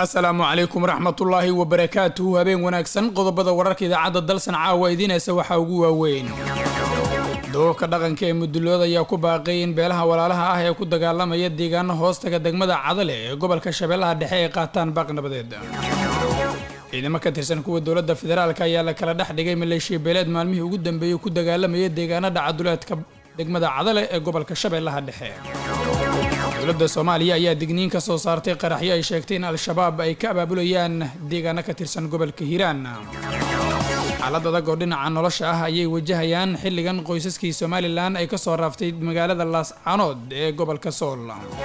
asalaamu calaykum waraxmatullaahi wabarakaatuhu habeen wanaagsan qodobada wararka idaacadda dalsan caawa idiinaysa waxaa ugu waaweyn doobabka dhaqanka ee mudulood ayaa ku baaqay in beelaha walaalaha ah ee ku dagaalamaya deegaano hoostaga degmada cadale ee gobolka shabeellaha dhexe ay qaataan baaq nabadeed ciidamo ka tirsan kuwa dowladda federaalk ayaa la kala dhex dhigay maleeshiya beeleed maalmihii ugu dambeeyey ku dagaalamaya deegaanada caduleedka degmada cadale ee gobolka shabeellaha dhexe dowladda soomaaliya ayaa digniin ka soo saartay qaraxyo ay sheegtay in al-shabaab ay ka abaabulayaan deegaano ka tirsan gobolka hiiraan xaalad adag oo dhinaca nolosha ah ayay wajahayaan xilligan qoysaskii somalilan ay ka soo raaftay magaalada laascanood ee gobolka sool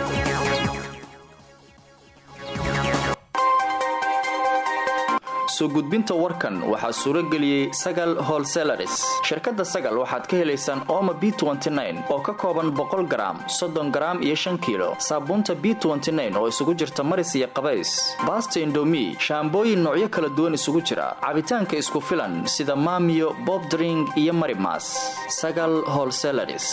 soo gudbinta warkan waxaa suuro geliyey sagal holselaris shirkadda sagal waxaad ka helaysaan ooma b oo ka kooban boqol garaam soddon garaam iyo shan kiilo saabuunta b oo isugu jirta maris iyo qabays baasta indomi shaambooyin noocyo kala duwan isugu jira cabitaanka isku filan sida maamiyo bobdring iyo marimas sagal holselaris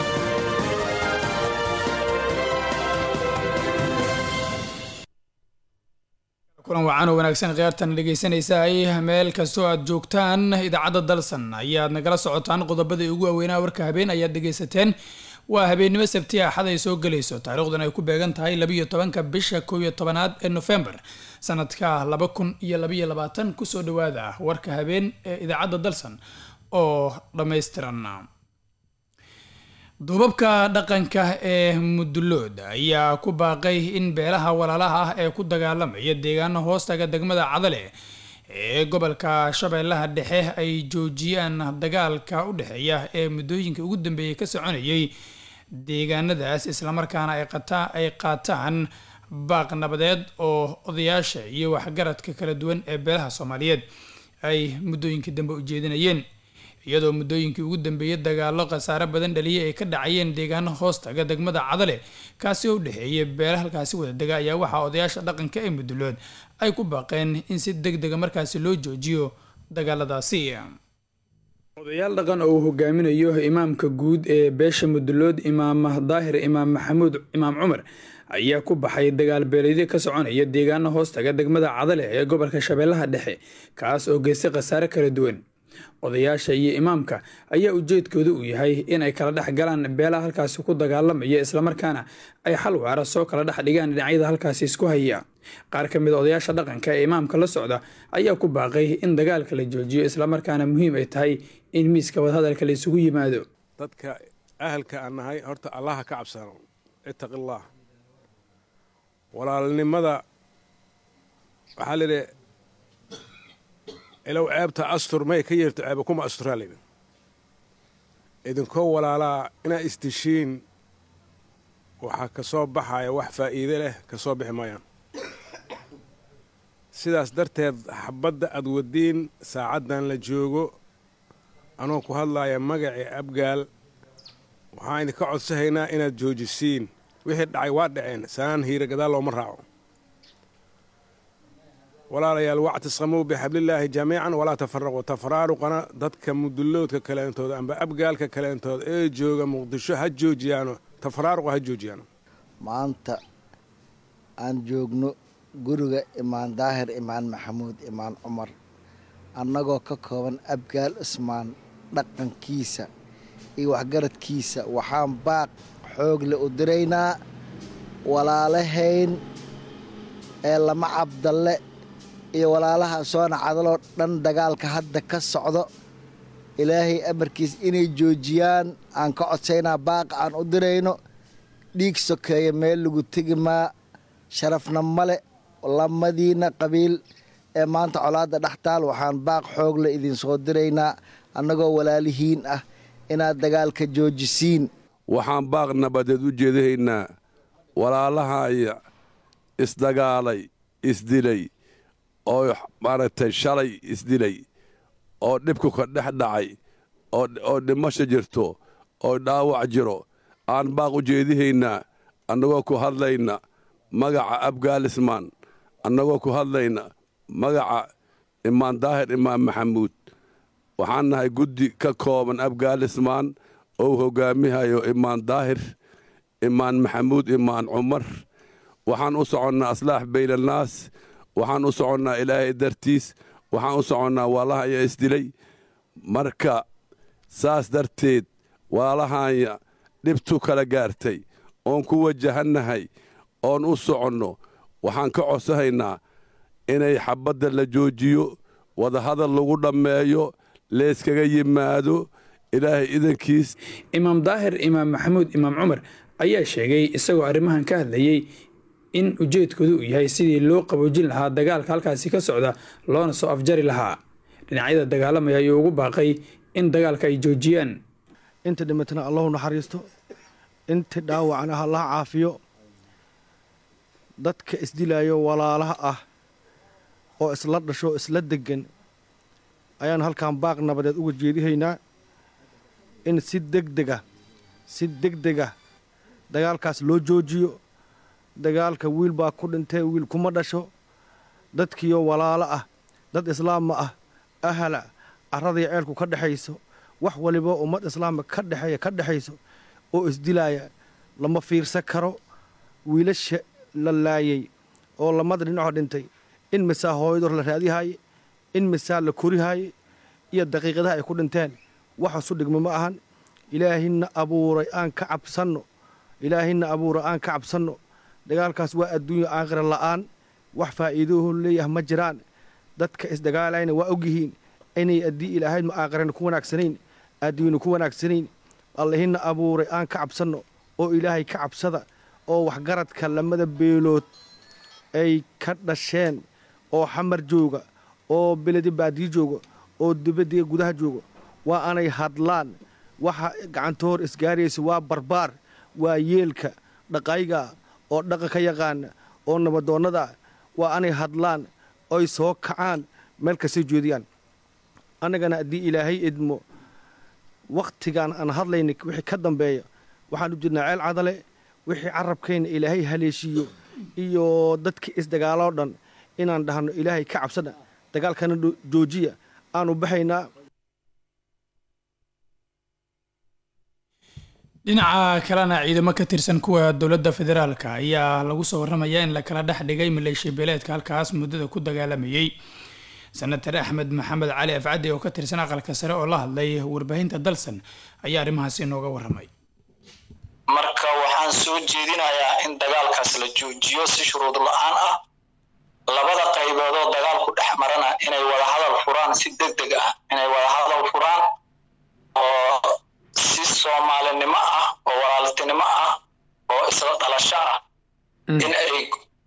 kulan wacan oo wanaagsan khiyaartan dhegaysanaysaay meel kastoo aad joogtaan idaacadda dalsan ayaad nagala socotaan qodobadii ugu waaweynaa warka habeen ayaad dhegaysateen waa habeennimo sabti axad ay soo gelayso taariikhdan ay ku beegan tahay labiiyo tobanka bisha kow iyo tobanaad ee nofembar sanadka laba kun iyo labaiyo labaatan kusoo dhawaada warka habeen ee idaacadda dalsan oo dhammaystiran duubabka dhaqanka ee mudulood ayaa ku baaqay in beelaha walaalaha ah ee ku dagaalamaya deegaano hoostaga degmada cadale ee gobolka shabeellaha dhexe ay joojiyaan dagaalka u dhexeeya ee muddooyinka ugu dambeeyay ka soconayay deegaanadaas islamarkaana ay qaataan baaq nabadeed oo odayaasha iyo waxgaradka kala duwan ee beelaha soomaaliyeed ay muddooyinkii dambe ujeedinayeen iyadoo muddooyinkii ugu dambeeyay dagaalo khasaare badan dhaliyay ay ka dhacayeen deegaano hoostaga degmada cadale kaasi oo u dhexeeyay beela halkaasi wada dega ayaa waxaa odayaasha dhaqanka ee mudulood ay ku baaqeen in si deg dega markaasi loo joojiyo dagaaladaasi odayaal dhaqan oo uu hogaaminayo imaamka guud ee beesha mudulood imaam daahir imaam maxamuud imaam cumar ayaa ku baxay dagaal beeleedyo ka soconaya deegaano hoostaga degmada cadale ee gobolka shabeellaha dhexe kaas oo geystay khasaare kala duwan odayaasha iyo imaamka ayaa ujeedkooda uu yahay inay kala dhex galaan beelaha halkaasi ku dagaalamaya islamarkaana ay xal waara soo kala dhex dhigaan dhinacyada halkaasi isku haya qaar ka mid a odayaasha dhaqanka ee imaamka la socda ayaa ku baaqay in dagaalka la joojiyo islamarkaana muhiim ay tahay in miiska wadahadalka la isugu yimaado dadka ahalka aan nahay horta allaha ka cabsano ittaqillaah walaalnimada waxaa layidhi ilow ceebta astur may ka yeerto ceeba kuma asturaa layidhi idinkoo walaalaa inaa isdishiin waxaa ka soo baxaya wax faa'iide leh ka soo bixi maayaan sidaas darteed xabadda aad wadiin saacaddan la joogo anoo ku hadlaaya magacii abgaal waxaan idinka codsahaynaa inaad joojisiin wixii dhacay waa dhaceen sanaan hiira gadaal looma raaco walaalayaal wactisamuu bixablillaahi jamiican walaa tafaraquu tafaraaruqana dadka muduloodka kaleentooda amba abgaalka kaleentooda ee jooga muqdisho ha joojiyaano tafaraaruqa ha joojiyaano maanta aan joogno guriga imaan daahir imaan maxamuud imaan cumar annagoo ka kooban abgaal ismaan dhaqankiisa iyo waxgaradkiisa waxaan baaq xoogle u diraynaa walaalahayn ee lama cabdalle iyo walaalaha soona cadaloo dhan dagaalka hadda ka socdo ilaahay amarkiis inay joojiyaan aan ka codsaynaa baaqa aan u dirayno dhiig sokeeya meel lagu tegi maa sharafna male lamadiina qabiil ee maanta colaadda dhextaal waxaan baaq xoogle idinsoo diraynaa annagoo walaalihiin ah inaad dagaalka joojisiin waxaan baaq nabadeed u jeedahaynaa walaalahaya isdagaalay isdilay oo maaragtay shalay isdilay oo dhibku ka dhex dhacay oo dhimasho jirto oo dhaawac jiro aan baaq u jeedihaynaa annagoo ku hadlayna magaca abgaalismaan annagoo ku hadlayna magaca imaan daahir imaan maxamuud waxaan nahay guddi ka kooban abgaalismaan ou hoggaamihayo imaan daahir imaan maxamuud imaan cumar waxaan u soconnaa aslaax baynannaas waxaan u soconnaa ilaahay dartiis waxaan u soconnaa waalaha ayaa isdilay marka saas darteed waalahanya dhibtu kala gaartay oon ku wajahannahay oon u soconno waxaan ka codsahaynaa inay xabbadda la joojiyo wadahadal lagu dhammeeyo leeskaga yimaado ilaahay idankiis imaam daahir imaam maxamuud imaam cumar ayaa sheegay isagoo arrimahan ka hadlayey in ujeedkoodu uu yahay sidii loo qaboojin lahaa dagaalka halkaasi ka socda loona soo afjari lahaa dhinacyada dagaalamaya ayuu ugu baaqay in dagaalka ay joojiyaan inta dhimatana allahu naxariisto inta dhaawacana allaha caafiyo dadka isdilaayo walaalaha ah oo isla dhasho isla deggan ayaan halkan baaq nabadeed uga jeedihaynaa in si degdega si degdega dagaalkaas loo joojiyo dagaalka wiil baa ku dhintee wiil kuma dhasho dadkiioo walaalo ah dad islaama ah ahala carradii ceelku ka dhexayso wax waliba ummad islaamka ka dhexeeya ka dhexayso oo isdilaaya lama fiirsan karo wiilasha la laayay oo lamada dhinacoo dhintay in misaa hooyador la raadihaaye in misaa la korihaaye iyo daqiiqadaha ay ku dhinteen waxasu dhigmo ma ahan ilaahina abuuray aan ka cabsanno ilaahina abuuray aan ka cabsanno dagaalkaas waa adduunya aakhira la'aan wax faa'iidoohu leeyaha ma jiraan dadka isdagaalayna waa ogyihiin inay addii ilaahayd ma aakhirana ku wanaagsanayn adduunyana ku wanaagsanayn allihina abuuray aan ka cabsanno oo ilaahay ka cabsada oo waxgaradka lamada beelood ay ka dhasheen oo xamar jooga oo beledi baadiyi jooga oo dibaddiga gudaha jooga waa anay hadlaan waxa gacantoor isgaaraysa waa barbaar waa yeelka dhaqayga oo dhaqa ka yaqaana oo nabadoonnada waa anay hadlaan oy soo kacaan meel kastay jeediyaan annagana haddii ilaahay idmo wakhtigaan aan hadlayna wixii ka dambeeya waxaan u jirnaa ceel cadale wixii carabkayna ilaahay haleeshiiyo iyo dadka isdagaaloo dhan inaan dhahno ilaahay ka cabsana dagaalkana joojiya aanu baxaynaa dhinaca kalena ciidamo ka tirsan kuwa dowladda federaalka ayaa lagu soo warramayaa in la kala dhex dhigay maleeshiya beeleedka halkaas muddada ku dagaalamayey senatar axmed maxamed cali afcadi oo ka tirsan aqalka sare oo la hadlay warbaahinta dalsan ayaa arrimahaasi inooga warramay marka waxaan soo jeedinayaa in dagaalkaas la joojiyo si shuruud la-aan ah labada qayboodoo dagaalku dhex marana inay wadahadal furaan si deg deg ah inay wadahadal furaan oo si soomaalinimo ah oo walaaltinimo ah oo isla dhalasho ah in ay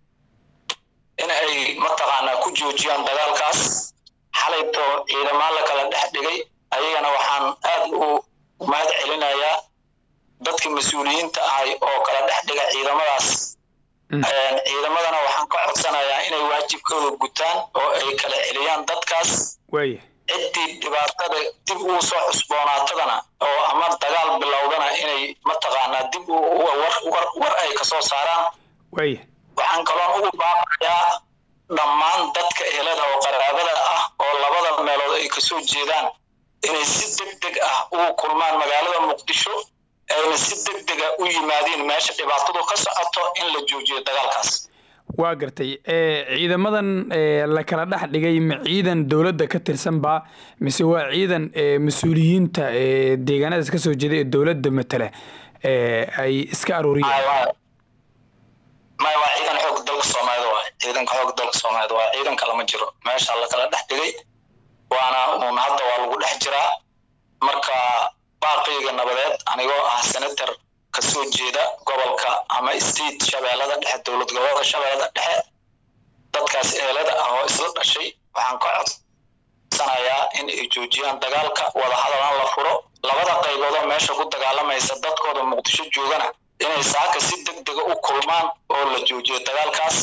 in ay mataqaanaa ku joojiyaan dagaalkaas xalayto ciidamaan la kala dhex dhigay ayagana waxaan aad u mahad celinayaa dadka mas-uuliyiinta ahay oo kala dhex dhiga ciidamadaas ciidamadana waxaan ka codsanayaa inay waajibkooda gutaan oo ay kala celiyaan dadkaas ciddii dhibaatada dib uu soo cusboonaatadana oo ama dagaal bilowdana inay mataqaanaa dib war ay kasoo saaraan waxaan kaloon ugu baaqayaa dhammaan dadka ehelada oo qaraabada ah oo labada meelood ay kasoo jeedaan inay si deg deg ah ugu kulmaan magaalada muqdisho ayna si deg dega u yimaadiin meesha dhibaatadu ka socoto in la joojiyo dagaalkaas waa gartay ciidamadan la kala dhex dhigay ma ciidan dowladda ka tirsanba mise waa ciidan mas-uuliyiinta deegaanadaas kasoo jeeda ee dowladda matala ay iska aruuriyeen maya waa ciidan xoog dalka soomaalida waay ciidanka xoog dalka soomaalida waa ciidan kale ma jiro meesha la kala dhex dhigay waana uun hadda waa lagu dhex jiraa marka baaqiyga nabadeed anigoo ah senator kasoo jeeda gobolka ama state shabeellada dhexe dowlad gobolada shabeellada dhexe dadkaas eelada ah oo isla dhashay waxaan ka codsanayaa in ay joojiyaan dagaalka wadahadalan la furo labada qayboodoo meesha ku dagaalamaysa dadkooda muqdisho joogana inay saaka si deg dega u kulmaan oo la joojiyo dagaalkaas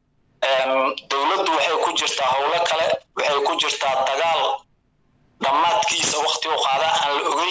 dowladdu waxay ku jirtaa howlo kale waxay ku jirtaa dagaal dhammaadkiisa wakti u qaada aan la ogey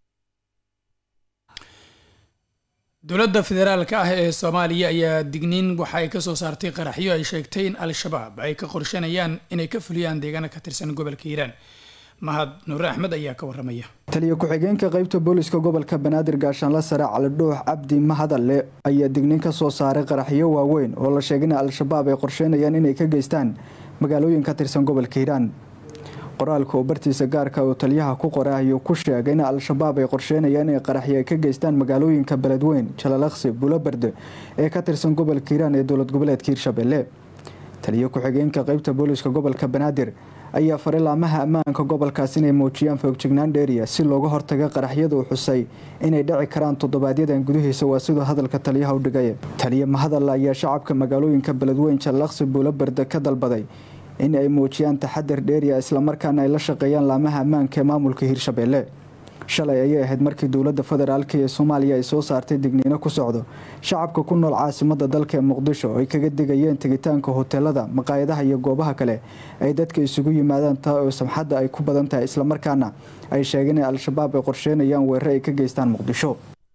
dowladda federaalka ah ee soomaaliya ayaa digniin waxa ay kasoo saartay qaraxyo ay sheegtay in al-shabaab ay ka qorshanayaan inay ka fuliyaan deegaano ka tirsan gobolka hiiraan mahad nuure axmed ayaa ka waramaya taliya ku-xigeenka qaybta booliska gobolka banaadir gaashaanla sare cali dhuux cabdi mahadalle ayaa dignin ka soo saaray qaraxyo waaweyn oo la sheegay in al-shabaab ay qorsheynayaan inay ka geystaan magaalooyin ka tirsan gobolka hiiraan qoraalka oo bartiisa gaarka uu taliyaha ku qoray ayuu ku sheegay in al-shabaab ay qorsheynayaan inay qaraxyo ay ka geystaan magaalooyinka beledweyn jalalaqsi buloberde ee ka tirsan gobolka hiiraan ee dowlad goboleedka hiirshabelle taliya ku-xigeenka qaybta booliska gobolka banaadir ayaa faray laamaha ammaanka gobolkaas inay muujiyaan foogjignaan dheeriya si looga hortaga qaraxyada uu xusay inay dhici karaan toddobaadyadaan gudihiisa waa siduu hadalka taliyaha u dhigay taliya mahadalla ayaa shacabka magaalooyinka beledweyn jallaqsi buuloberde ka dalbaday in ay muujiyaan taxadar dheeriya islamarkaana ay la shaqeeyaan laamaha ammaanka ee maamulka hiirshabelle shalay ayay ahayd markii dowladda federaalk ee soomaaliya ay soo saartay digniino ku socdo shacabka ku nool caasimada dalka ee muqdisho ay kaga digayeen tegitaanka hoteelada maqaayadaha iyo goobaha kale ay dadka isugu yimaadaan taa oo samxadda ay ku badan tahay islamarkaana ay sheegeen in al-shabaab ay qorsheynayaan weerare ay ka geystaan muqdisho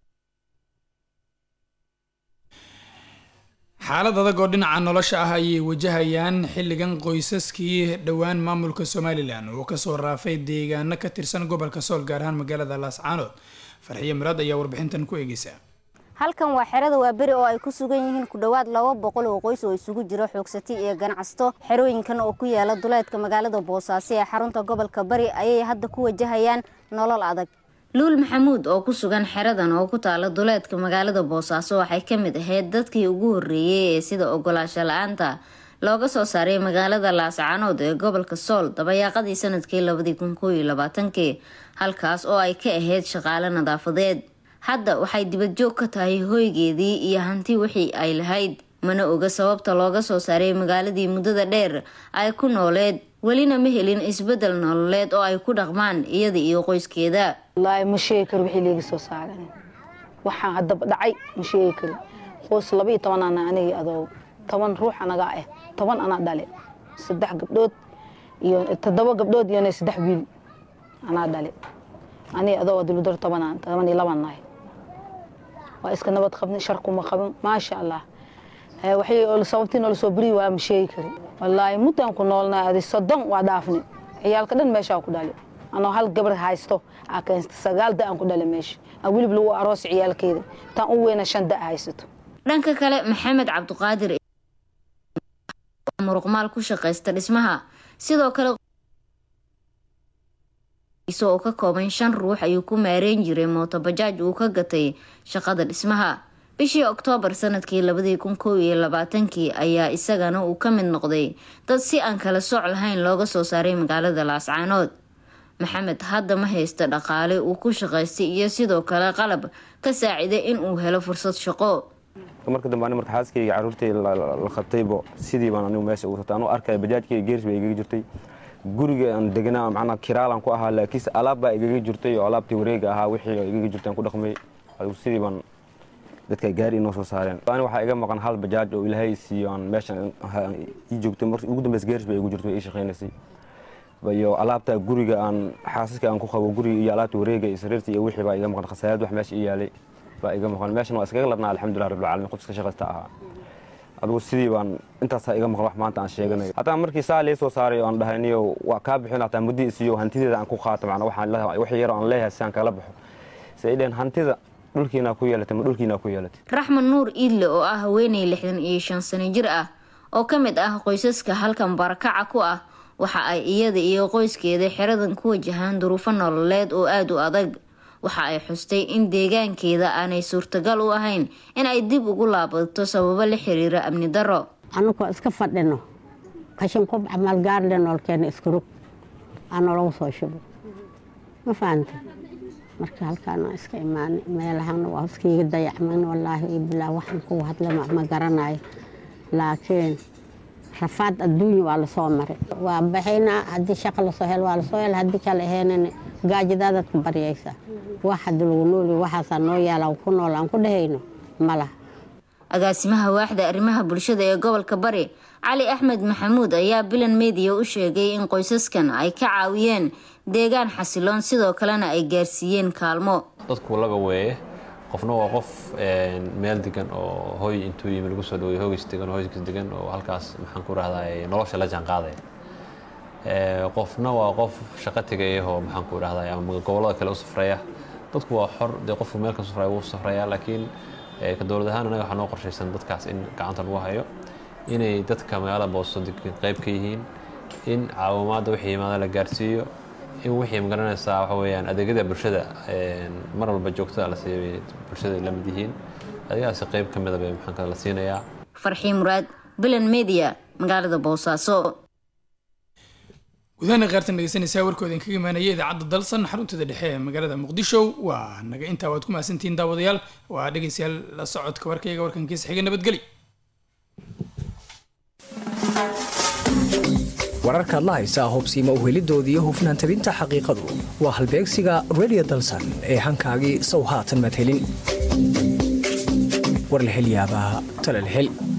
xaalad adag oo dhinaca nolosha ah ayay wajahayaan xilligan qoysaskii dhowaan maamulka somalilan uu kasoo raafay deegaano ka tirsan gobolka sool gaar ahaan magaalada laascaanood farxiyo miraad ayaa warbixintan ku eegeysa halkan waa xerada waaberi oo ay ku sugan yihiin ku dhowaad laba boqol oo qoys oo isugu jiro xoogsati iyo ganacsato xerooyinkan oo ku yaala duleedka magaalada boosaaso ee xarunta gobolka bari ayay hadda ku wajahayaan nolol adag luul maxamuud oo ku sugan xeradan oo ku taala duleedka magaalada boosaaso waxay ka mid ahayd dadkii ugu horreeyey ee sida ogolaasho la-aanta looga soo saaray magaalada laascaanood ee gobolka sool dabayaaqadii sanadkii labadii kun koo iyo labaatankii halkaas oo ay ka ahayd shaqaale nadaafadeed hadda waxay dibadjoog ka tahay hoygeedii iyo hanti wixii ay lahayd mana oga sababta looga soo saaray magaaladii muddada dheer ay ku nooleed welina ma helin isbedel nololeed oo ay ku dhaqmaan iyada iyo qoyskeeda wallaahi ma sheegi karo wixii leega soo saaran waxaan haddaba dhacay ma sheegi karo qoys laba iyo toban ana anigii adoo toban ruux anagaa ah toban anaa dhale saddex gabdhood iyo toddoba gabdhood iyona saddex wiil anaa dhale aniga adoo duludar tobanaan toban iyo laban nahay waa iska nabad qabnay shar kuma qabin maasha allah waxay sababtii noola soo beri waa ma sheegi karin wallaahi muddaan ku noolnaa adi soddon waa dhaafnay ciyaalka dhan meeshaa ku dhali anoo hal gabar haysto aa keensta sagaal da aan ku dhalay meesha aa welib lagu aroos ciyaalkeeda taan u weyna shan da haysato dhanka kale maxamed cabdiqaadir muruqmaal ku shaqaysta dhismaha sidoo kale oo ka kooban shan ruux ayuu ku maareyn jiray mootobajaaj uu ka gatay shaqada dhismaha bishii oktoobar sanadkii labadii kun kow iyo labaatankii ayaa isagana uu ka mid noqday dad si aan kala sooc lahayn looga soo saaray magaalada laascaanood maxamed hadda ma haysta dhaqaale uu ku shaqaystay iyo sidoo kale qalab ka saaciday in uu helo fursad shaqo marka dambe ani marka xaaskayga caruurtay la qabtaybo sidii baan anigu meesha ugu rabtay anuu arkaya bajaajkayga geers baa igaga jirtay guriga aan deganaa macnaa kiraalan ku ahaa laakiinse alaab baa igaga jirtay oo alaabtii wareega ahaa wixii igaga jirtay aan ku dhaqmay adigu sidii baan dadka gaari inoo soo saareen ani waxaa iga maqan hal bajaaj oo ilaahay siiyo aan meeshan ii joogtay markii ugu dambeys geers baa igu jirtay ii shaqaynaysay iyo alaabta guriga aan xaasaska aan ku qabo guriga iyo alaabta wareega iyo sariirta iyo wixii baa iga maqan khasaarad wax meesha ii yaalay baa iga maqan meeshan waa iskaga ladnaa alxamdulilah rabbil caalamiin qof iska shaqaysta ahaa adigu sidii baan intaasaa iga maqan wax maanta aan sheeganayo hataa markii saa lii soo saaray oo aan dhahay niyo waa kaa bixin hataa muddii isiyo hantideeda aan ku qaato macnaa waxaan wixii yaroo aan leeyahay si aan kala baxo si ay dheheen hantida dhulkiinaa ku yeelatay ma dhulkiinaa ku yeelatay raxmed nuur iidle oo ah haweeney lixdan iyo shan sano jir ah oo ka mid ah qoysaska halkan barakaca ku ah waxa ay iyada iyo qoyskeeda xeradan ku wajahaan duruufo nololeed oo aada u adag waxa ay xustay in deegaankeeda aanay suurtagal u ahayn in ay dib ugu laabato sababo la xiriira amni daro anukoo iska fadhino kashin qub camal gaarle noolkeena iskurug aanolagu soo shubo ma fahanta marka halkaana iska imaanay meelahana waa iskaiga dayacman wallaahi iyo bilaa waxaan kuwa hadla ma garanayo laakiin rafaad adduunya waa lasoo maray waa baxaynaa haddii shaqa lasoo hel waa lasoo hel haddii kale aheenan gaajadaadaad ku baryaysa wax haddi lagu nooli waxaasaa noo yaala ku nool aan ku dhehayno ma laha agaasimaha waaxda arrimaha bulshada ee gobolka bari cali axmed maxamuud ayaa bilan mediya u sheegay in qoysaskan ay ka caawiyeen deegaan xasiloon sidoo kalena ay gaarsiiyeen kaalmo dadku laba weeye qofna waa qof meel degan oo hoy intuu yimi lagu soo dhawey hoygis degan oo hoyskis degan oo halkaas maxaan ku rahdaa nolosha la jaan qaadaya qofna waa qof shaqo tegayahoo maxaan ku idhahdaa ama gobollada kale u safraya dadku waa xor dee qofku meel ka safraya wuu safraya laakiin ka dowlad ahaan anaga waxaa noo qorshaysan dadkaas in gacanta lagu hayo inay dadka magaalada boosto qayb ka yihiin in caawimaadda wixii yimaada la gaarsiiyo in wixii magaranaysaa waxa weeyaan adeegyada bulshada mar walba joogtada la siiyay bulshada la mid yihiin adeegyadaasi qayb ka mida bay maxaan la siinayaa farxii muraad bilan media magaalada boosaaso gudahaana qaartan dhegeysanaysaa warkooda kaga imaanaya idaacadda dalsan xaruntada dhexe ee magaalada muqdisho waa naga intaa waad ku mahadsantihiin daawadayaal waa dhegeystayaal la socodka warkayga warkankiisa xiga nabadgeli wararkaad la haysaa hubsiima uhelidoodii hufnaan tabinta xaqiiqadu waa halbeegsiga redio dalsan ee hankaagii sow haatan madhelin war la hel yaabaa tala la hel